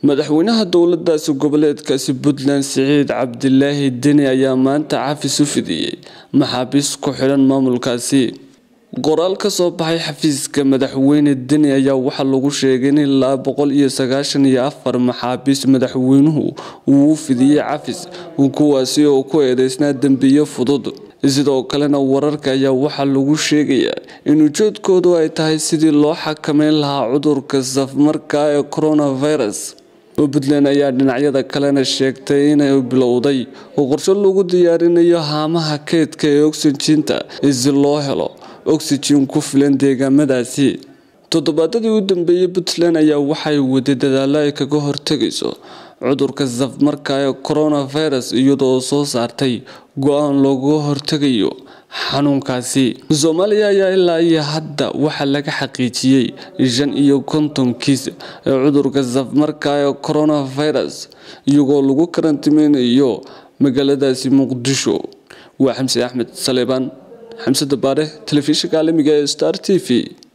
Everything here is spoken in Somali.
madaxweynaha dowladaasi goboleedkaasi puntland siciid cabdilaahi deni ayaa maanta cafis u fidiyey maxaabiis ku xidhan maamulkaasi qoraal kasoo baxay xafiiska madaxweyne deni ayaa waxaa lagu sheegay in ilaa boqol iyo sagaashan iyo afar maxaabiis madaxweynuhu uu u fidiyey cafis kuwaasi oo ku eedeysnaa dembiyo fudud sidoo kalena wararka ayaa waxaa lagu sheegayaa in ujeedkoodu ay tahay sidii loo xakameyn lahaa cudurka safmarka ee coronavirus puntland ayaa dhinacyada kalena sheegtay inay bilowday oo qorshe lagu diyaarinayo haamaha keydka ee oxijinta si loo helo oxygen ku filan deegaamadaasi toddobaadadii u dambeeyey puntland ayaa waxay waday dadaalo ay kaga hortegayso cudurka safmarka ee coronavirus iyadoo soo saartay go-aan looga hortegayo xanuunkaasi soomaaliya ayaa ilaa iyo hadda waxaa laga xaqiijiyey shan iyo konton kiis ee cudurka safmarka ee coronavirus iyagoo lagu karantiimeynayo magaaladaasi muqdisho waa xamse axmed saleebaan xamse dabaare telefishinka caalamiga ee star t v